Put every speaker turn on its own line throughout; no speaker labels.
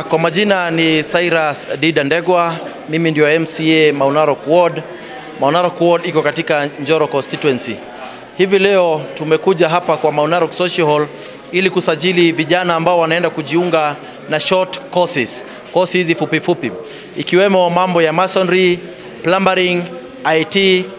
kwa majina ni Cyrus Dida Ndegwa, mimi ndio MCA Maunarok Ward. Maunarok Ward iko katika Njoro constituency. Hivi leo tumekuja hapa kwa Maunarok Social Hall ili kusajili vijana ambao wanaenda kujiunga na short courses, courses hizi fupi fupi, ikiwemo mambo ya masonry, plumbering, IT,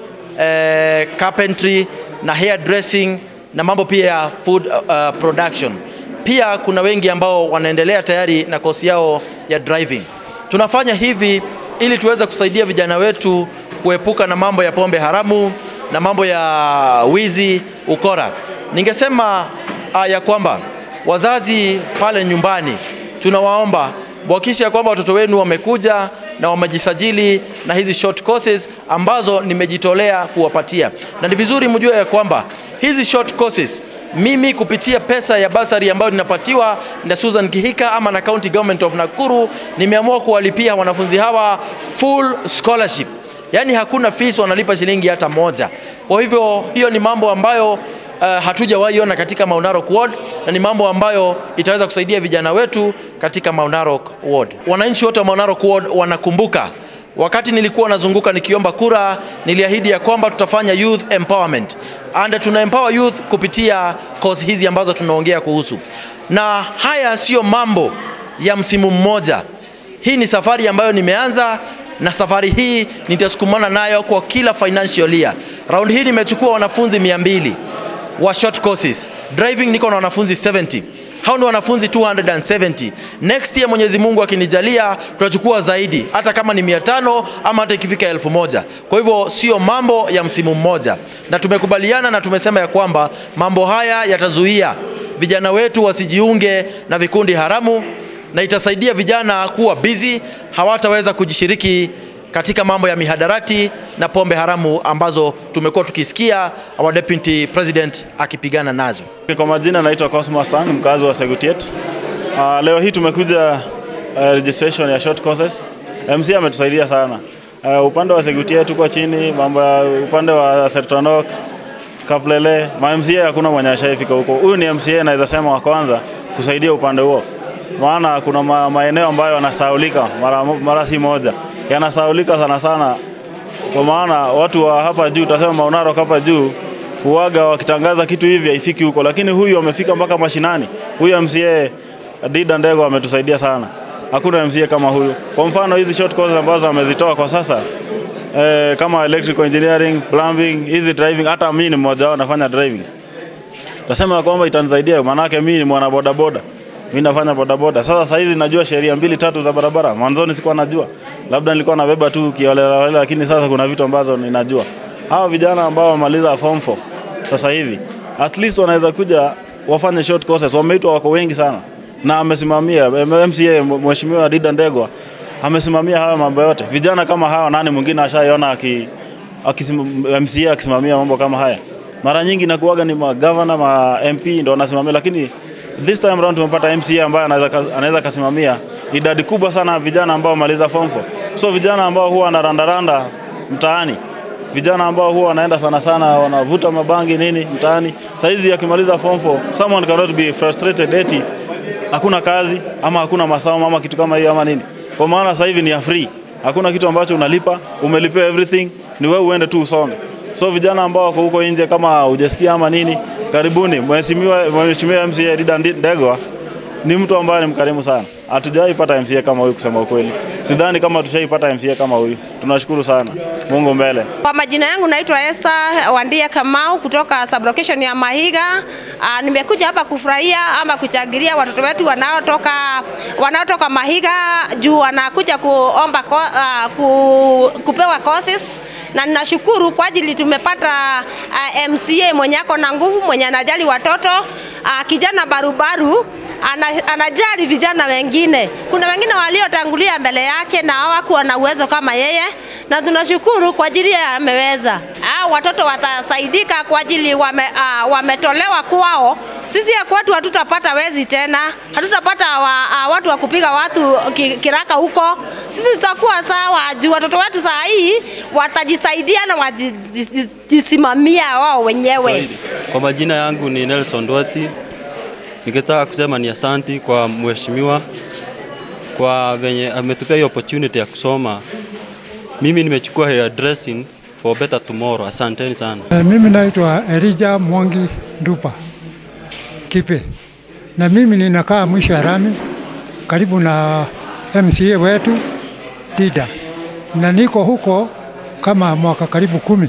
eh, carpentry na hairdressing na mambo pia ya food uh, production. Pia kuna wengi ambao wanaendelea tayari na kosi yao ya driving. Tunafanya hivi ili tuweze kusaidia vijana wetu kuepuka na mambo ya pombe haramu na mambo ya wizi, ukora. Ningesema uh, ya kwamba wazazi pale nyumbani tunawaomba muhakikishe ya kwamba watoto wenu wamekuja na wamejisajili na hizi short courses ambazo nimejitolea kuwapatia, na ni vizuri mjue ya kwamba hizi short courses mimi kupitia pesa ya basari ambayo ninapatiwa na Susan Kihika ama na County Government of Nakuru, nimeamua kuwalipia wanafunzi hawa full scholarship, yaani hakuna fees, wanalipa shilingi hata moja. Kwa hivyo hiyo ni mambo ambayo uh, hatujawahi ona katika Maunarok Ward na ni mambo ambayo itaweza kusaidia vijana wetu katika Maunarok Ward. Wananchi wote wa Maunarok Ward wanakumbuka wakati nilikuwa nazunguka nikiomba kura, niliahidi ya kwamba tutafanya youth empowerment and tuna empower youth kupitia course hizi ambazo tunaongea kuhusu, na haya siyo mambo ya msimu mmoja. Hii ni safari ambayo nimeanza na safari hii nitasukumana nayo kwa kila financial year. Round hii nimechukua wanafunzi 200 wa short courses. Driving niko na wanafunzi 70 hao ni wanafunzi 270. Next year Mwenyezi Mungu akinijalia, tutachukua zaidi, hata kama ni 500 ama hata ikifika elfu moja. Kwa hivyo sio mambo ya msimu mmoja, na tumekubaliana na tumesema ya kwamba mambo haya yatazuia vijana wetu wasijiunge na vikundi haramu na itasaidia vijana kuwa busy, hawataweza kujishiriki katika mambo ya mihadarati na pombe haramu ambazo tumekuwa tukisikia our deputy president akipigana nazo.
Kwa majina naitwa Cosmas Sang, mkazi wa Segutiet. Uh, leo hii tumekuja uh, registration ya short courses. MC ametusaidia sana. Uh, upande wa Segutiet tuko chini, mambo ya upande wa Sertonok, Kaplele, ma MCA hakuna mwenye ashaifika huko. Huyu ni MCA naweza sema wa kwanza kusaidia upande huo, maana kuna ma, maeneo ambayo yanasaulika mara, mara si moja, yanasaulika sana sana, kwa maana watu wa hapa juu, tutasema Maunarok hapa juu huaga wakitangaza kitu hivi haifiki huko, lakini huyu amefika mpaka mashinani. Huyu MCA Dida Ndego ametusaidia sana, hakuna MCA kama huyu. Kwa mfano hizi short courses ambazo amezitoa kwa sasa eh, kama electrical engineering, plumbing, hizi driving, hata mimi ni mmoja wao nafanya driving. Nasema kwamba itanisaidia, maanake mimi ni mwana boda boda mimi nafanya bodaboda. Sasa saa hizi najua sheria mbili tatu za barabara. Mwanzoni sikuwa najua, labda nilikuwa nabeba tu kiolela, lakini sasa kuna vitu ambazo ninajua. Hawa vijana ambao wamaliza form 4 sasa hivi at least wanaweza kuja wafanye short courses. Wameitwa wako wengi sana, na amesimamia MCA Mheshimiwa Dida Ndegwa amesimamia haya mambo yote. Vijana kama hawa, nani mwingine ashaiona aki, aki MCA akisimamia mambo kama haya? Mara nyingi nakuaga ni magavana ma MP ndo wanasimamia, lakini this time round tumepata MCA ambaye anaweza anaweza kasimamia idadi kubwa sana ya vijana ambao wamaliza form 4. So vijana ambao huwa wanarandaranda mtaani vijana ambao huwa wanaenda sana sana wanavuta mabangi nini mtaani. Saizi akimaliza form 4, someone cannot be frustrated eti hakuna kazi ama hakuna masomo ama kitu kama hiyo ama nini, kwa maana sasa hivi ni ya free, hakuna kitu ambacho unalipa, umelipia everything, ni wewe uende tu usome. So vijana ambao wako huko nje, kama hujasikia ama nini, karibuni. Mheshimiwa Mheshimiwa MCA Dida Ndegwa ni mtu ambaye ni mkarimu sana. Hatujawahi pata MCA kama huyu, kusema ukweli. Sidhani kama tushaipata MCA kama huyu. Tunashukuru sana. Mungu mbele.
Kwa majina yangu naitwa Esther Wandia Kamau kutoka sublocation ya Mahiga. Aa, nimekuja hapa kufurahia ama kuchagiria watoto wetu wanaotoka wanaotoka Mahiga juu wanakuja kuomba ko, uh, ku, kupewa courses na ninashukuru kwa ajili tumepata uh, MCA mwenye ako na nguvu, mwenye anajali watoto uh, kijana barubaru ana, anajali vijana wengine. Kuna wengine waliotangulia mbele yake na hawakuwa na uwezo kama yeye, na tunashukuru kwa ajili ya ameweza. Ah, watoto watasaidika kwa ajili wame, ah, wametolewa kwao. Sisi ya kwetu hatutapata wezi tena, hatutapata wa, ah, watu wa kupiga watu ki, kiraka huko. Sisi tutakuwa sawa juu watoto wetu saa hii watajisaidia na wajisimamia wao wenyewe.
Kwa majina yangu ni Nelson Dwati. Ningetaka kusema ni asanti kwa mheshimiwa kwa venye ametupea hiyo opportunity ya kusoma. Mimi nimechukua hair dressing for better tomorrow. Asanteni sana.
Eh, Mimi naitwa Elija Mwangi Ndupa Kipe, na mimi ninakaa mwisho ya rami karibu na MCA wetu Dida, na niko huko kama mwaka karibu kumi,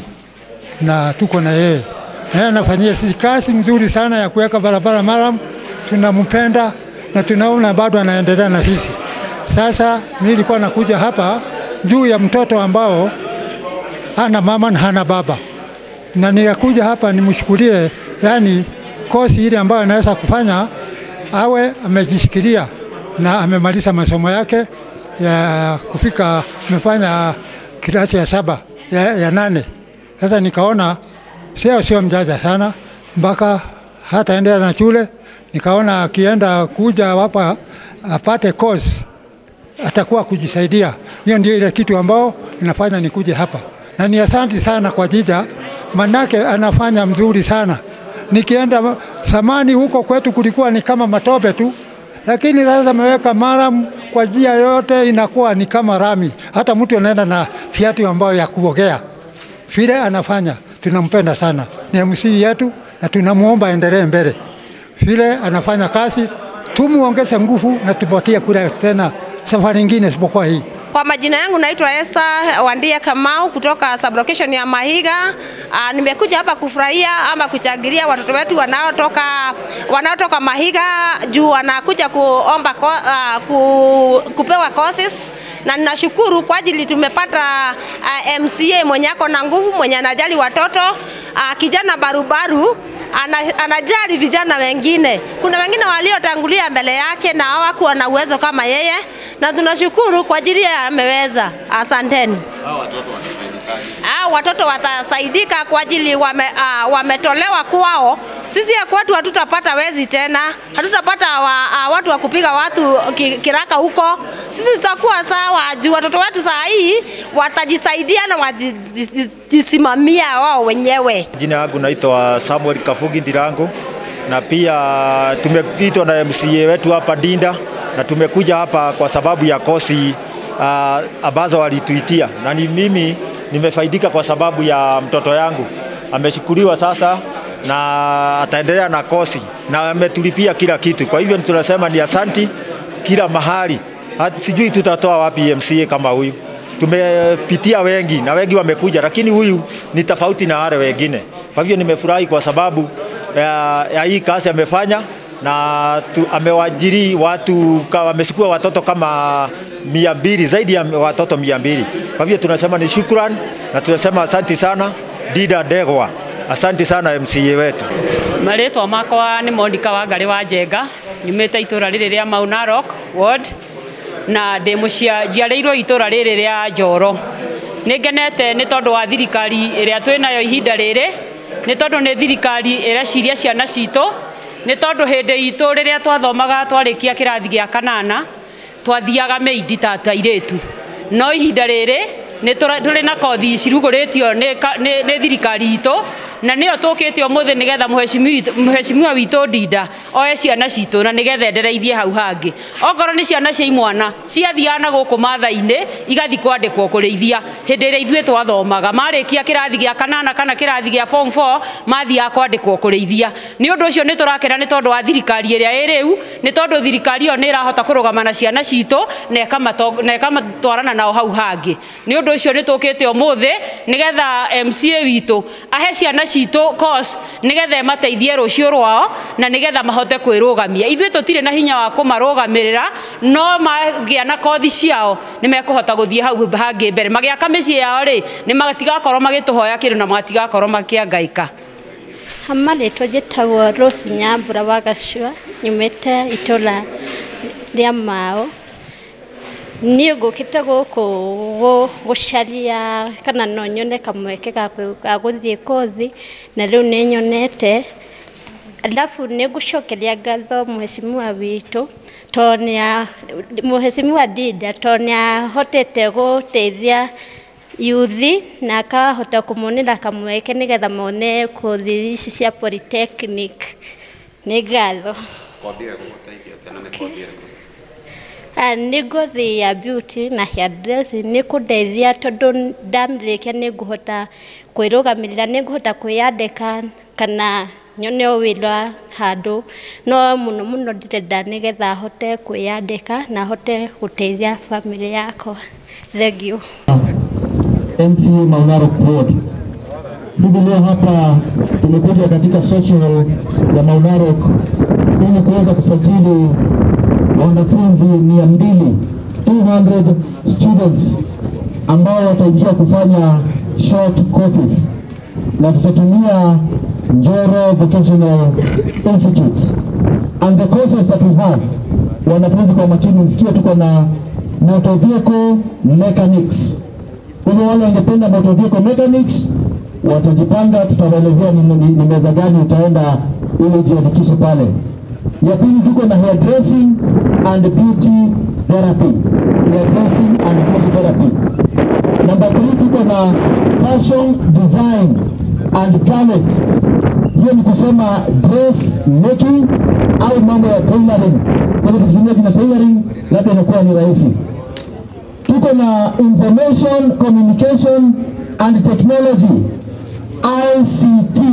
na tuko na yeye na yeye anafanyia sisi kazi mzuri sana ya kuweka barabara maram. Tunampenda na tunaona bado anaendelea na sisi. Sasa mimi nilikuwa nakuja hapa juu ya mtoto ambao hana mama na hana baba, na nikakuja hapa nimshukulie, yani kosi ile ambayo anaweza kufanya awe amejishikilia na amemaliza masomo yake ya kufika, amefanya kilasi ya saba ya, ya nane. Sasa nikaona sio sio mjaja sana mpaka hata endelea na shule, nikaona akienda kuja hapa apate course atakuwa kujisaidia. Hiyo ndio ile kitu ambao inafanya nikuje hapa, na ni asanti sana kwa Jija, manake anafanya mzuri sana. Nikienda samani huko kwetu kulikuwa ni kama matope tu, lakini sasa ameweka maram kwa njia yote, inakuwa ni kama rami. Hata mtu anaenda na viatu ambayo ya kuogea vile anafanya, tunampenda sana, ni MC yetu na tunamwomba aendelee mbele vile anafanya kazi, tumuongeze nguvu na tupatie kura tena safari nyingine isipokuwa hii.
Kwa majina yangu naitwa Esther Wandia Kamau kutoka sublocation ya Mahiga. Aa, nimekuja hapa kufurahia ama kuchagiria watoto wetu wanaotoka wanaotoka Mahiga juu wanakuja kuomba ko, aa, ku, kupewa courses na ninashukuru kwa ajili tumepata uh, MCA mwenye ako na nguvu, mwenye anajali watoto uh, kijana barubaru ana, anajali vijana wengine. Kuna wengine waliotangulia mbele yake na hawakuwa na uwezo kama yeye, na tunashukuru kwa ajili ya ameweza. Asanteni. Hao watoto watasaidika kwa ajili wame, uh, wametolewa kwao. Sisi ya kwetu hatutapata wezi tena, hatutapata wa, uh, watu wa kupiga watu ki, kiraka huko. Sisi tutakuwa sawa juu watoto wetu saa hii watajisaidia na wajisimamia wao wenyewe.
Jina yangu naitwa Samuel Kafugi Ndirango na pia tumeitwa na MCA wetu hapa Dinda na tumekuja hapa kwa sababu ya kosi uh, ambazo walituitia na ni mimi nimefaidika kwa sababu ya mtoto yangu ameshukuriwa sasa na ataendelea na kosi na ametulipia kila kitu. Kwa hivyo tunasema ni asanti kila mahali. Hat, sijui tutatoa wapi MCA kama huyu. Tumepitia wengi na wengi wamekuja, lakini huyu ni tofauti na wale wengine. Kwa hivyo nimefurahi kwa sababu ya, ya hii kazi amefanya na tu, amewajiri watu amechukua watoto kama mia mbili zaidi ya watoto mia mbili. Kwa hivyo tunasema ni shukran na tunasema asanti sana Dida Ndegwa, asanti sana MCA wetu.
marĩtwa makwa nĩ Monica Wangari wa Njenga nyumĩte itũra rĩrĩ rĩa Mau Narok ward na ndĩ mũcia njiarĩirwo itũra rĩrĩ rĩa Njoro nĩ ngenete nĩ tondũ wa thirikari ĩrĩa twĩnayo ihinda rĩrĩ nĩ tondũ nĩ thirikari ĩreciria ciana citũ nĩ tondũ hĩndĩ itũ rĩrĩa twathomaga twarĩkia kĩrathi gĩa kanana twathiaga meidi ta tairĩtu no ihinda rĩrĩ nĩ tũrĩ na kothi cirugũrĩtio nĩ ka- nĩ nĩ thirikari itũ na nĩyo tũkĩte ũmũthĩ nĩgetha mũhecimiwa- mũhecimiwa witũ ndinda oe ciana citũ na nĩgetha endereithie hau hangĩ okorwo nĩ ciana cia imwana ciathiaga na gũkũ matha-inĩ igathiĩ kwandĩkwo kũrĩithia hĩndĩ ĩrĩa ithuĩ twathomaga marĩkia kĩrathi gĩa kanana kana kĩrathi gĩa form 4 mathiaga kwandĩkwo kũrĩithia nĩ ũndũ ũcio nĩ tũrakena nĩ tondũ wa thirikari ĩrĩa ĩ rĩu nĩ tondũ thirikari ĩyo nĩ ĩrahota kũrũgama na ciana citũ na ĩkamato- na ĩkamatwarana nao hau hangĩ nĩ ũndũ ũcio nĩ tũkĩte ũmũthĩ nĩgetha MCA witũ ahe ciana citũ course nĩgetha ĩmateithie rũciũ rwao na nĩgetha mahote kwĩrũgamia ithuĩ tũtirĩ na hinya wa kũmarũgamĩrĩra no magĩa na kothi ciao nĩ mekũhota gũthiĩ hau hangĩ mbere magĩaka mĩciĩ yao rĩ nĩ matigakorwo magĩtũhoya kĩndũ na matigakorwo makĩangaika
Amarĩtwo njĩtagwo Rose Nyambura wa Gacua nyumĩte itũra rĩa Mao niĩ ngũkĩte gũkũ gũ- gũcaria kana no nyone kamweke ga kwĩ- ga gũthiĩ kothi na rĩu nĩ nyonete alafu nĩ ngũcokeria ngatho mheshimiwa witũ tondũ nĩa mheshimiwa Dida tondũ nĩahotete gũteithia yuthi na akahota kũmonera kamweke nĩgetha mone kothi ici cia polytechnic nĩ ngatho Ah, nĩ ngũthi ya beauty na hairdressing nĩ kũndeithia tondũ ndamĩrĩkia nĩ ngũhota kwĩrũgamĩrĩra nĩ ngũhota kwĩyandĩka kana nyone o wĩra handũ no mũno mũno ndĩrenda nĩgetha hote kwĩyandĩka na hote gũteithia bamĩrĩ yakwa thengiũ
MCA Maunaro Road. Hivi leo hapa tumekuja katika social ya Maunaro ili kuweza kusajili wanafunzi mia mbili 200 students ambao wataingia kufanya short courses na tutatumia Njoro Vocational Institutes and the courses that we have. Wanafunzi kwa makini, msikie tuko na motor vehicle mechanics kwa hivyo wale wangependa motor vehicle mechanics watajipanga, tutawaelezea ni, ni, ni meza gani utaenda ili ujiandikishe pale. Ya pili tuko na hairdressing and beauty therapy, hairdressing and beauty therapy. Namba 3 tuko na fashion design and garments. Hiyo ni kusema dress making au mambo ya tailoring. Kwa hivyo tukitumia jina tailoring, labda inakuwa ni rahisi tuko na information communication and technology ICT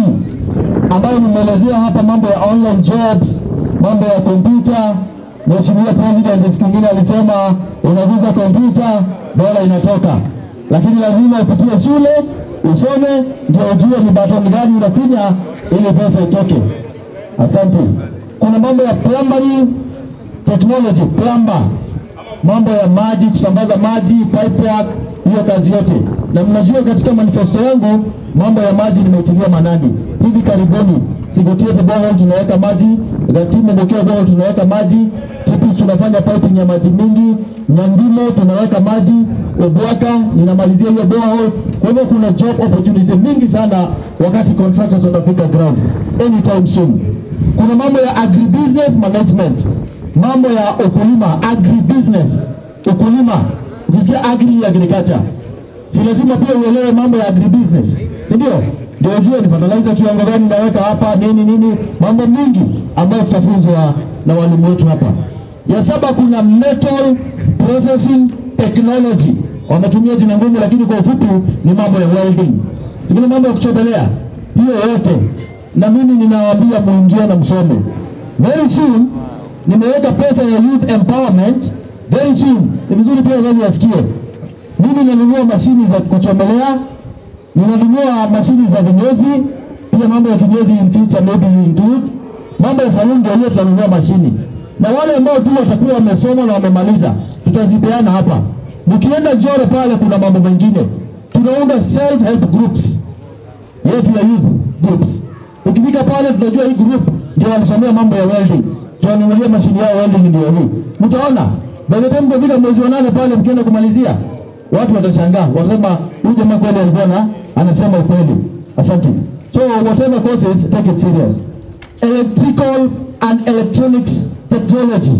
ambayo nimeelezea hapa mambo ya online jobs, mambo ya kompyuta. Mheshimiwa President siku nyingine alisema unaguza kompyuta dola inatoka, lakini lazima upitie shule usome ndio ujue ni button gani unafinya ili pesa itoke. Asante. Kuna mambo ya plumbing technology, plumber mambo ya maji, kusambaza maji, pipe work, hiyo kazi yote. Na mnajua katika manifesto yangu mambo ya maji nimeitilia manani. Hivi karibuni Sigutiete borehole tunaweka maji, Gatimo Bokeo borehole tunaweka maji, Tipis tunafanya piping ya maji mingi, Nyandimo tunaweka maji, Obwaka ninamalizia hiyo borehole. Kwa hivyo kuna job opportunities mingi sana wakati contractors watafika ground anytime soon. Kuna mambo ya agribusiness management mambo ya ukulima agribusiness, ukulima. Ukisikia agri agriculture, si lazima pia uelewe mambo ya agribusiness, si ndio? Ndio ujue ni fertilizer kiwango gani naweka hapa, nini nini, mambo mingi ambayo tutafunzwa na walimu wetu hapa. Ya saba kuna metal processing technology, wametumia jina ngumu, lakini kwa ufupi ni mambo ya welding, si kuna mambo ya kuchomelea, hiyo yote. Na mimi ninawaambia muingie na msome very soon nimeweka pesa ya youth empowerment very soon. Ni vizuri pia wazazi wasikie. Mimi nanunua mashini za kuchomelea, ninanunua mashini za vinyozi, pia mambo ya kinyozi in future maybe you include. Mambo ya saluni ndio hiyo tunanunua mashini, na wale ambao tu watakuwa wamesoma na wamemaliza tutazipeana hapa. Mkienda Njoro pale kuna mambo mengine, tunaunda self help groups yetu ya youth groups. Ukifika pale tunajua hii group ndio walisomea mambo ya welding tuwanunulie mashini yao welding ndio hii. Mtaona by the time mtafika mwezi wa nane pale mkienda kumalizia, watu watashangaa, watasema huyu jamaa kweli alikuwa na anasema ukweli. Asante. So whatever courses take it serious. Electrical and electronics technology,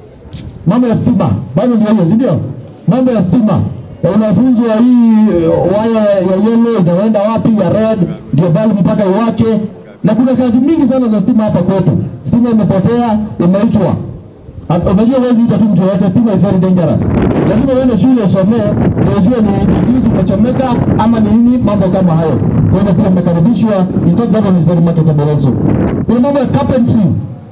mambo ya stima bado ndio hiyo, si ndio? Mambo ya stima unafunzwa hii waya ya yellow inaenda wapi, ya red ndio bulb mpaka iwake na kuna kazi mingi sana za stima hapa kwetu. Stima imepotea, imeitwa. Unajua huwezi ita tu mtu yoyote, stima is very dangerous. Lazima uende shule usomee ndio ujue ni ni fuse imechomeka ama ni nini, mambo kama hayo. Kwa hivyo pia mmekaribishwa. In fact that one is very marketable also. Kuna mambo ya carpentry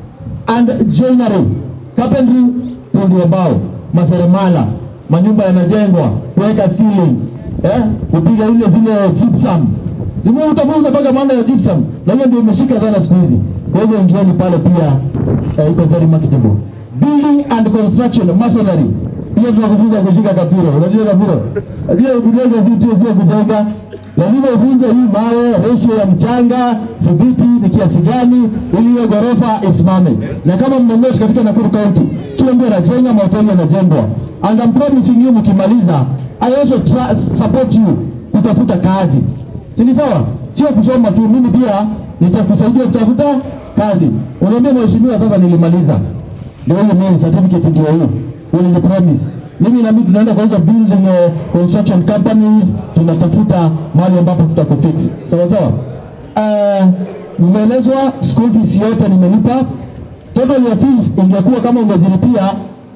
and joinery. Carpentry, fundi wa mbao, maseremala, manyumba yanajengwa, kuweka ceiling, eh, kupiga ile zile gypsum Zimu utafunza mpaka maana ya gypsum. Na hiyo ndio imeshika sana siku hizi. Kwa hivyo ingieni pale pia uh, iko very marketable. Building and construction, masonry. Pia tunakufunza kushika kapiro. Unajua kapiro? Ndio kujenga si tu sio kujenga. Lazima ufunze hii mawe, ratio ya mchanga, simiti ni kiasi gani ili hiyo ghorofa isimame. Na kama mmenote katika Nakuru County, kila mtu anajenga, mahoteli yanajengwa. And I'm promising you mkimaliza, I also trust, support you kutafuta kazi si ni sawa? Sio kusoma tu, mimi pia nitakusaidia kutafuta kazi. Unaambia mheshimiwa, sasa nilimaliza, ndio hiyo mimi certificate ndio hiyo, ulini promise mimi na mimi tunaenda kwa hizo building uh, construction companies, tunatafuta mahali ambapo tutakufix sawa sawa. Uh, nimeelezwa school fees yote nimelipa. Total ya fees ingekuwa kama ungezilipia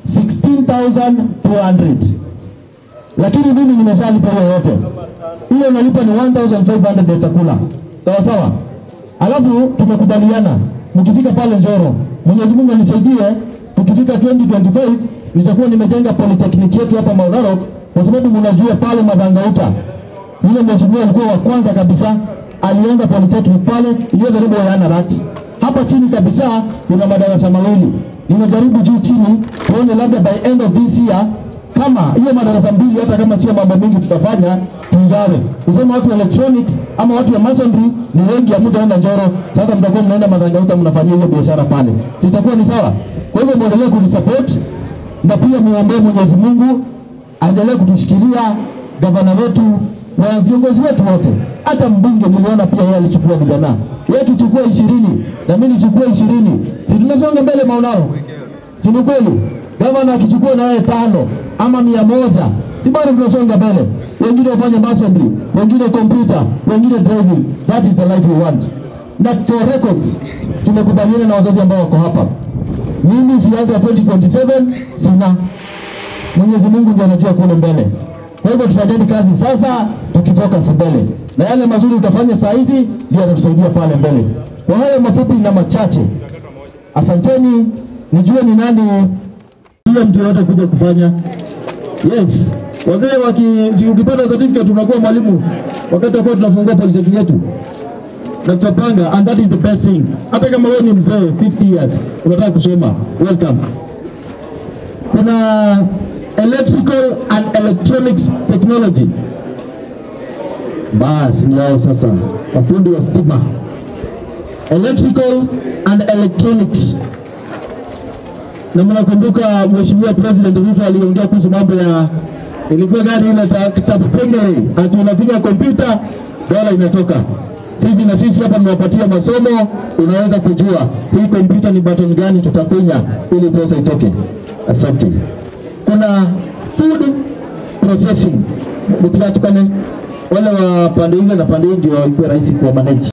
16200 lakini mimi nimeshalipa hiyo yote. Ile unalipa ni 1500 ya chakula, sawa sawa. Alafu tumekubaliana mkifika pale Njoro, Mwenyezi Mungu anisaidie, tukifika 2025 nitakuwa nimejenga polytechnic yetu hapa Mount Narok, kwa sababu mnajua pale Madhangauta yule mheshimiwa alikuwa wa kwanza kabisa alianza polytechnic pale iliyo karibu ya Anarat. Hapa chini kabisa kuna madarasa mawili. Nimejaribu juu chini tuone labda by end of this year kama hiyo madarasa mbili, hata kama sio mambo mengi tutafanya tuigawe. Usema watu wa electronics ama watu wa masonry ni wengi, hamtaenda Njoro. Sasa mtakuwa mnaenda Madhangauta mnafanyia hiyo biashara pale, sitakuwa ni sawa? Kwa hivyo muendelee kunisupport na pia muombee Mwenyezi Mungu aendelee kutushikilia gavana wetu na viongozi wetu wote, hata mbunge niliona pia yeye alichukua vijana, yeye akichukua ishirini na mimi nichukue ishirini, si tunasonga mbele Maunaro, si ni kweli? Gavana akichukua na yeye tano ama mia moja, si bado tunasonga mbele. Wengine wafanye masonry, wengine computer, wengine driving. That is the life we want. Na for records, tumekubaliana na wazazi ambao wako hapa, mimi siasa ya 2027 sina Mwenyezi Mungu ndiye anajua kule mbele. Kwa hivyo tufanyeni kazi sasa, tukifocus mbele, na yale mazuri utafanya saa hizi ndio yatatusaidia pale mbele. Kwa hayo mafupi na machache, asanteni. Nijue ni nani hiyo mtu yoyote kuja kufanya. Yes, wazee waki, si ukipata certificate unakuwa mwalimu wakati ambao tunafungua polytechnic yetu na tutapanga, and that is the best thing. Hata kama wewe ni mzee 50 years unataka kusoma, welcome kuna electrical and electronics technology. Basi ni hao sasa, wafundi wa stima, electrical and electronics. Na mnakumbuka Mheshimiwa President Ruto aliongea kuhusu mambo ya ilikuwa gani ile tapengele, ati unafinya kompyuta dola inatoka. Sisi na sisi hapa mmewapatia masomo, unaweza kujua hii kompyuta ni button gani tutafinya ili pesa itoke. Asante. Kuna food processing, mtilatukane wale wa pande ile na pande hii ndio ikuwe rahisi kuwa manage.